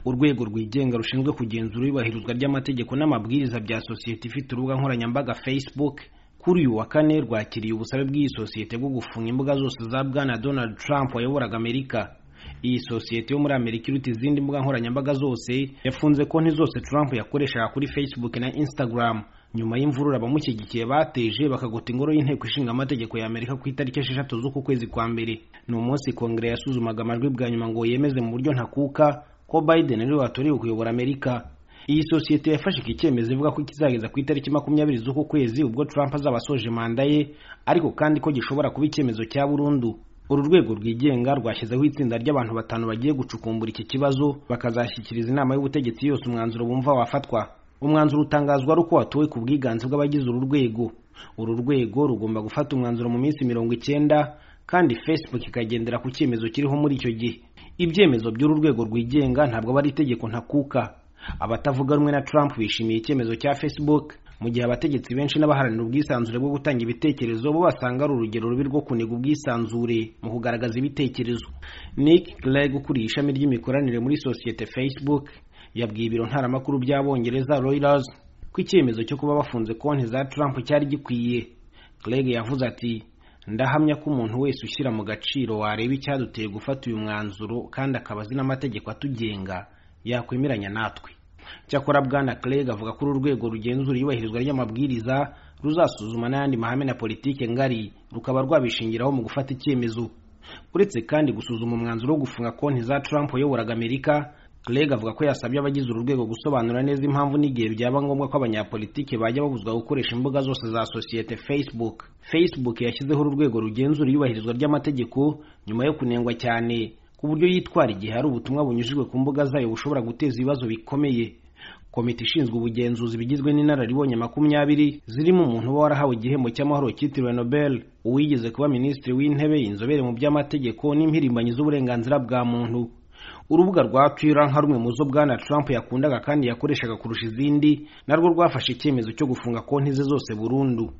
urwego rwigenga rushinzwe kugenzura iyubahirizwa ry'amategeko n'amabwiriza bya sosiyete ifite urubuga nkoranyambaga facebook kuri uyu wa kane rwakiriye ubusabe bw'iyi sosiyete bwo gufunga imbuga zose za bwana donald trump wayoboraga amerika iyi sosiyete yo muri amerika iruta izindi mbuga nkoranyambaga zose yafunze konti zose trump yakoreshaga kuri facebook na instagram nyuma y'imvurura abamushyigikiye bateje bakagota ingoro y'inteko ishinga amategeko ya amerika ku itariki esheshatu z'uku kwezi kwa mbere ni umunsi kongere yasuzumaga amajwi bwa nyuma ngo yemeze mu buryo ntakuka ko biden ariwe watorewe kuyobora amerika iyi sosiyete yafashe iki cyemezo ivuga ko kizageza ku itariki makumyabiri z'uku kwezi ubwo trump azaba asoje manda ye ariko kandi ko gishobora kuba icyemezo cya burundu uru rwego rwigenga rwashyizeho itsinda ry'abantu batanu bagiye gucukumbura iki kibazo bakazashyikiriza inama y'ubutegetsi yose umwanzuro bumva wafatwa umwanzuro utangazwa ari uko watowe ku bwiganze bw'abagize uru rwego uru rwego rugomba gufata umwanzuro mu minsi mirongo icyenda kandi facebook ikagendera ku cyemezo kiriho muri icyo gihe ibyemezo by'uru rwego rwigenga ntabwo aba ari itegeko ntakuka abatavuga rumwe na trump bishimiye icyemezo cya facebook mu gihe abategetsi benshi n'abaharanira ubwisanzure bwo gutanga ibitekerezo bo basanga ari urugero rubi rwo kuniga ubwisanzure mu kugaragaza ibitekerezo nick clegg ukuriye ishami ry'imikoranire muri sosiyete facebook yabwiye ibiro ntaramakuru by'abongereza reuters ko icyemezo cyo kuba bafunze konti za trump cyari gikwiye clegg yavuze ati ndahamya ko umuntu wese ushyira mu gaciro wareba icyaduteye gufata uyu mwanzuro kandi akaba azi n'amategeko atugenga yakwemeranya natwe cyakora bwana craig avuga ko uru rwego rugenzura iyubahirizwa ry'amabwiriza ruzasuzuma n'ayandi mahame na politiki ngari rukaba rwabishingiraho mu gufata icyemezo uretse kandi gusuzuma umwanzuro wo gufunga konti za trump wayoboraga amerika craig avuga ko yasabye abagize uru rwego gusobanura neza impamvu n'igihe byaba ngombwa ko abanyapolitiki bajya babuzwa gukoresha imbuga zose za sosiyete facebook facebook yashyizeho uru rwego rugenzura iyubahirizwa ry'amategeko nyuma yo kunengwa cyane ku buryo yitwara igihe hari ubutumwa bunyujijwe ku mbuga zayo bushobora guteza ibibazo bikomeye komite ishinzwe ubugenzuzi bigizwe n'inararibonye makumyabiri zirimo umuntu uba warahawe igihembo cy'amahoro cyitiriwe nobel uwigeze kuba minisitiri w'intebe inzobere mu by'amategeko n'impirimbanyi z'uburenganzira bwa muntu urubuga rwa twitter nka rumwe mu zo bwana trump yakundaga kandi yakoreshaga kurusha izindi narwo rwafashe icyemezo cyo gufunga konti ze zose burundu